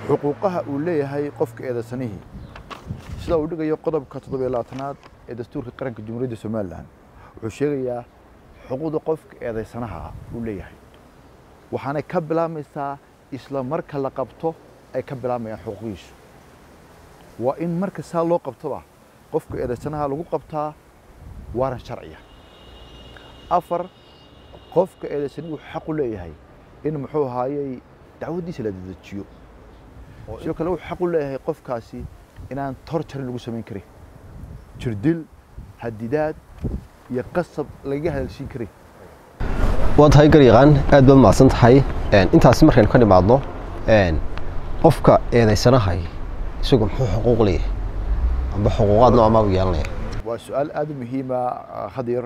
xuquuqaha uu leeyahay qofka eedaysanihii sida uu dhigayo qodobka toddobiyo labaatanaad ee dastuurka qaranka jamhuuriyadda somalilan wuxuu sheegayaa xuquuqda qofka eedaysanaha uu leeyahay waxaanay ka bilaabmaysaa isla marka la qabto ay ka bilaabayaan xuquuqihiisu waa in marka saa loo qabtoba qofka eedaysanaha lagu qabtaa waaran sharciya afar qofka eedaysanihi wuxuu xaq u leeyahay in muxuu ahaayey dacwaddiisa la dedejiyo sidoo kale wuxuu xaq u leeyahay qofkaasi inaan torjarin lagu samayn karin jirdil hadidaad iyo qasab lagaga hadalsiin karin waa tahay garyaqaan aad baad mahadsan tahay intaasi markaynu ka nimaadno qofka eedaysanahay isagu muxuu xuquuq leeyahay amba xuquuqaad noocmaa u yeelanaya waa su-aal aada u muhiima hadyar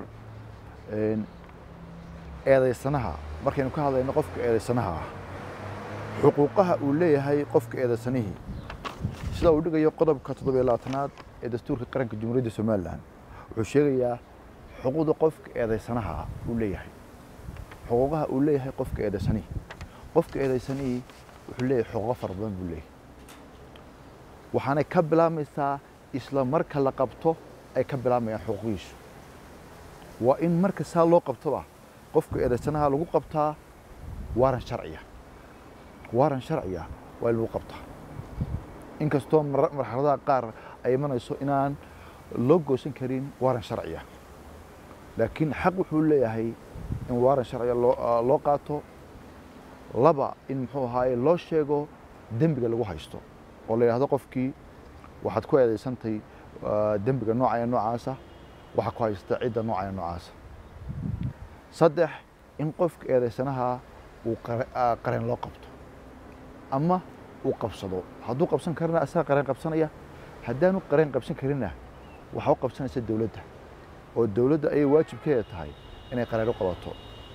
eedaysanaha markaynu ka hadlayno qofka eedaysanaha ah xuquuqaha uu leeyahay qofka eedaysanihii sida uu dhigayo qodobka toddobiyo labaatanaad ee dastuurka qaranka jamhuuriyadda somalilan wuxuu sheegayaa xuquuqda qofka eedaysanaha uu leeyahay xuquuqaha uu leeyahay qofka eedaysanihii qofka eedaysanihii wuxuu leeyahay xuquuqo fara badan buu leeyahay waxaanay ka bilaabmaysaa isla marka la qabto ay ka bilaabayaan xuquuqihiisu waa in marka saa loo qabtoba qofka eedaysanaha lagu qabtaa waaran sharciya waaran sharciya waa in lagu qabtaa inkastoo marxaladaha qaar ay imanayso inaan loo goosan karin waaran sharciya laakiin xaq wuxuu leeyahay in waaran sharciya loo qaato laba in muxuu ahaaye loo sheego dembiga lagu haysto oo la yidhahdo qofkii waxaad ku eedaysantay dembiga noocaya noocaasa waxaa ku haysta cidda noocaya noocaasa saddex in qofka eedaysanaha uu qareen loo qabto ama uu qabsado hadduu qabsan karina asaga qareen qabsanaya haddaanu qareen qabsan karinna waxaa u qabsanaysa dowladda oo dowladda ayay waajibkeeda tahay inay qareen u qabato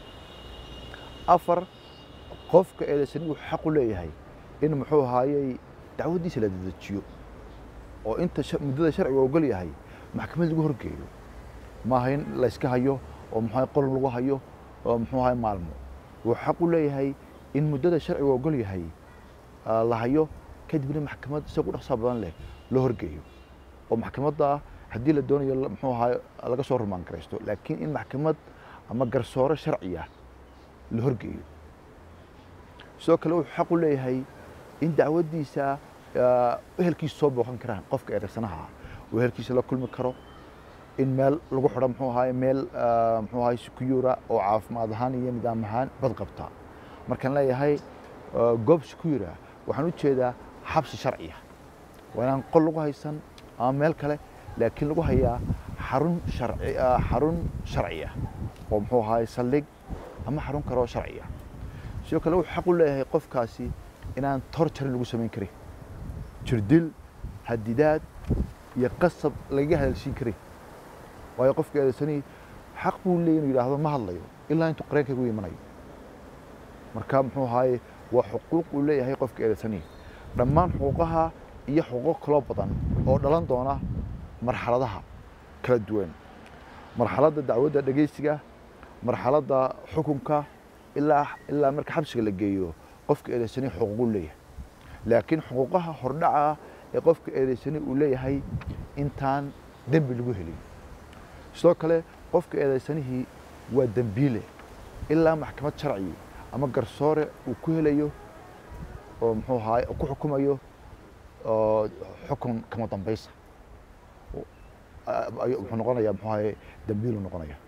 afar qofka eedaysanihi wuxuu xaq u leeyahay in muxuu ahaayey dacwaddiisa la dedejiyo oo inta muddada sharciga ogol yahay maxkamad lagu horgeeyo maaha in layska hayo oo muxuu qolan lagu hayo oo muxuu ahay maalmo wuxuu xaq u leeyahay in muddada sharciga ogol yahay la hayo kadibna maxkamad isagu dhaqsaa badan leh loo horgeeyo oo maxkamadda haddii la doonayo muxuu ahay laga soo rumaan garaysto laakiin in maxkamad ama garsoore sharciya la horgeeyo sidoo kale wuxuu xaq u leeyahay in dacwaddiisa ehelkiisa soo booqan karaan qofka eedaysanaha uu ehelkiisa la kulmi karo in meel lagu xidho muxuu ahaay meel muxuu ahaay secura oo caafimaad ahaan iyo nidaam ahaan bad qabta markaan leeyahay goob secura waxaan u jeedaa xabsi sharciya waa inaan qol lagu haysan ama meel kale laakiin lagu hayaa xarun sharci xarun sharciya oo muxuu ahaay saldhig ama xarun kale oo sharciya sidoo kale wuxuu xaq u leeyahay qofkaasi inaan torjarin lagu samayn karin jirdil hadidaad iyo qasab lagaga hadalsiin karin waayo qofka eedaysanii xaq buu leeyahy inuu yidhaahdo ma hadlayo ilaa intuu qareenkaygu imanayo marka muxuu ahaaye waa xuquuq uu leeyahay qofka eedaysanii dhammaan xuquuqaha iyo xuquuq kaloo badan oo dhalan doona marxaladaha kala duwan marxaladda dacwadda dhegaysiga marxaladda xukunka ilaa ilaa marka xabsiga la geeyo qofka eedaysanii xuquuquu leeyahay laakiin xuquuqaha hordhaca ee qofka eedaysanii uu leeyahay intaan dembi lagu helin sidoo kale qofka eedaysanihii waa dembiile ilaa maxkamad sharci ama garsoore uu ku helayo oo muxuu ahaay ku xukumayo xukun kama dambaysa wuxuu noqonayaa muxuu ahaye dembiilu noqonaya